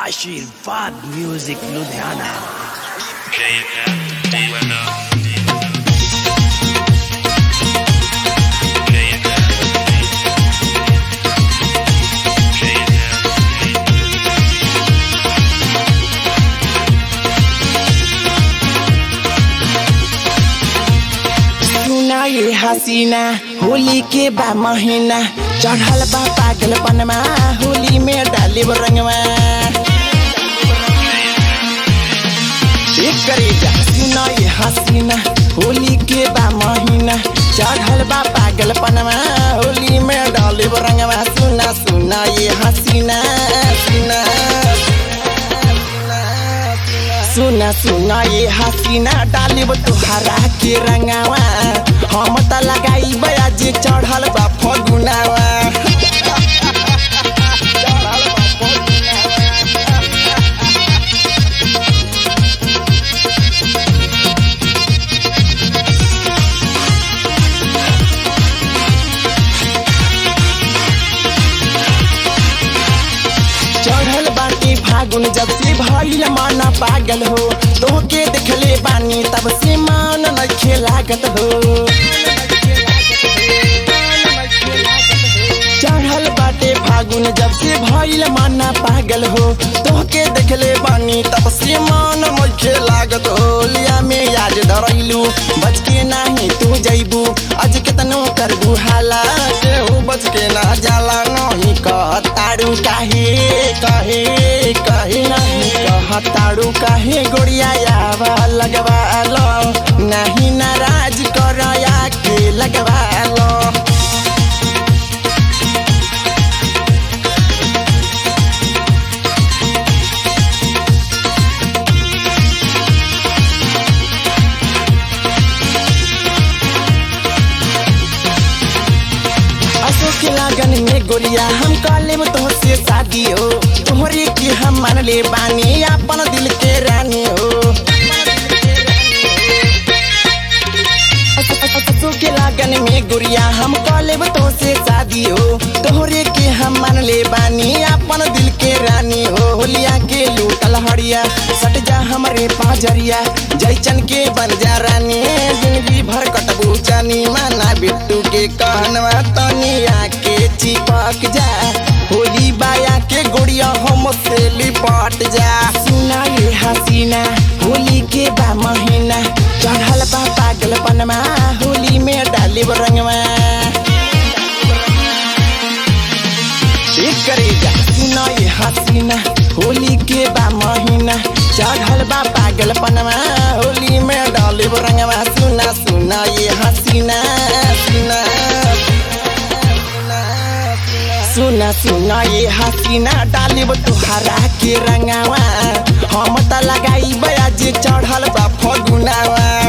आशीर्वाद म्यूजिक लुधियाना सुना ये हसीना होली के बा महीना चढ़ल बा पागलपनमा होली में डाली रंगवा एक करेगा सुना ये हसीना होली के बा महीना चढ़ल बा पागलपनमा होली में डाली रंगवा सुना सुना ये हसीना सुना सुना सुना ये हसीना डालिब तुहरा के रंगावा हम त लगाई बयाज चढ़ल बा फगुनावा चढ़ल बाटी फागुन जब से भइल मन पागल हो तोहके देखले बानी तब से मन नखे लागत हो चढ़ल बाटे फागुन जब से भइल मन पागल हो तोहके देखले बानी तब से मन नखे लागत हो लिया में याद धरैलू बच के नाही तू जैबू आज केतनो करबू हाला केहू बच के ना जाला नहीं कहताड़ू काहे कहे कहे नहीं कहताड़ू काहे गोड़िया आवा लगवा लो नहीं नाराज करया के लगवा लो अशोक के लगन में गोरिया हम काले में तो से शादी हो तोहरे के हम मान ले बानी अपन दिल के रानी हो अशोक के लगन में गोरिया हम काले में तो से शादी हो तोहरे के हम मान ले बानी अपन दिल के रानी हो होलिया के लूटल हरिया सट जा हमरे पाजरिया जैचन के बन जा रानी जिंदगी भर कटबू चानी माना बिट्टू के कहनवा तनिया के चिपक जा होली बाया के गोड़िया हम से लिपट जा सुना ये हसीना होली के बा महीना चढ़ल बा पागलपनमा होली में डाली रंगवा एक करेगा सुना ये हसीना होली के बा महीना चढ़ल बा पागलपनमा होली में डाली रंगवा सुना सुना ये हसीना सुना सुना सुना ये हसीना डालिब तुहरा के रंगावा हम त लगाई बयाज चढ़ल बा फगुनावा